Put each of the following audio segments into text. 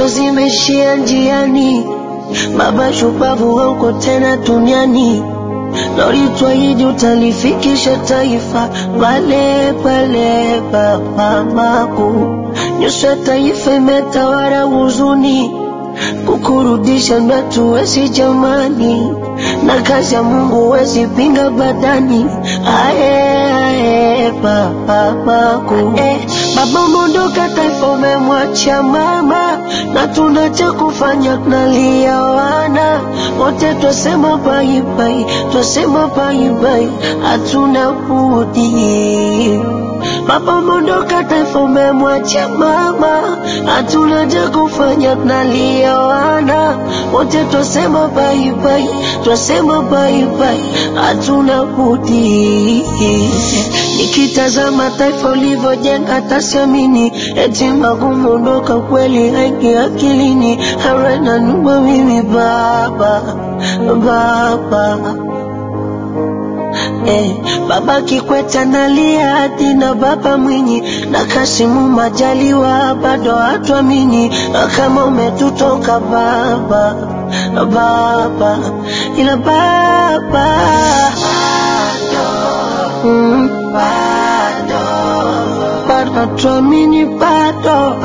ndoto zimeishia njiani. Baba shupavu, hauko tena duniani, na ulitwahidi utalifikisha taifa pale pale papamaku. Nyuso ya taifa imetawala huzuni, kukurudisha ndo hatuwezi jamani, na kazi ya Mungu wezi pinga badani. Ae, ae, papamaku eh, baba umeondoka, taifa umemwacha mama, na tuna cha kufanya, tunalia wana wote, twasema baibai, twasema baibai, hatuna budi. Baba umeondoka, taifa umemwacha mama, hatuna cha kufanya, tunalia wana wote, twasema baibai, twasema baibai, hatuna budi. Nikitazama taifa ulivyojenga, tasiamini eti magumu ondoka, kweli haingi akilini. Harena numa mimi baba, baba Eh, baba Kikwete analia hadi na baba Mwinyi na Kasimu Majaliwa bado hatuamini kama umetutoka baba, baba ila baba mm, bado hatuamini bado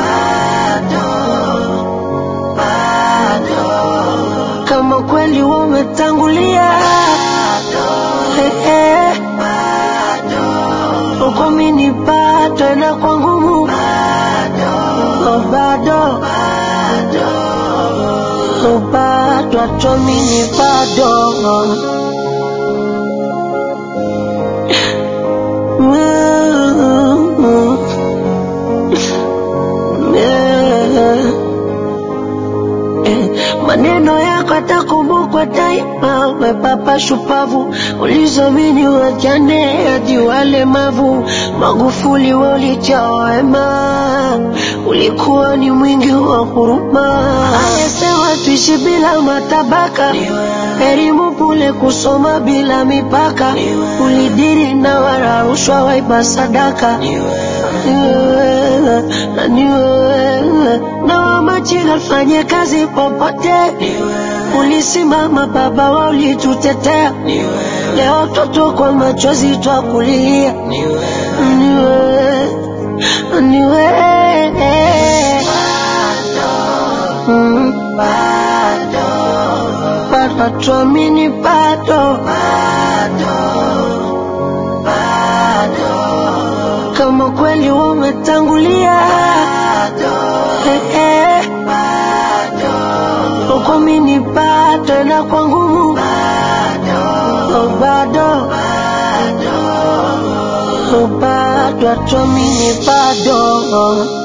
kama kweli umetangulia Eh, eh. uko mini bado na kwa ngumu Oh, bado Oh, bado hatuamini bado Mm, yeah. Eh, maneno yako atakumbukwa daima. We baba shupavu, ulizamini wajane hadi walemavu. Magufuli walijaa wema, ulikuwa ni mwingi wa huruma. Anasema tuishi bila matabaka, elimu bure, kusoma bila mipaka. Ulidiri na wala rushwa, waiba sadaka ni wewe, na ni wewe na wamachinga fanye kazi popote, ulisimama baba wa ulitutetea. Leo toto kwa machozi twakulilia, ni wewe, ni wewe Mm, bado tuamini bado kama kweli umetangulia Eh, eh. uko mini bado na kwa ngumu Oh, bado Oh, bado hatuamini bado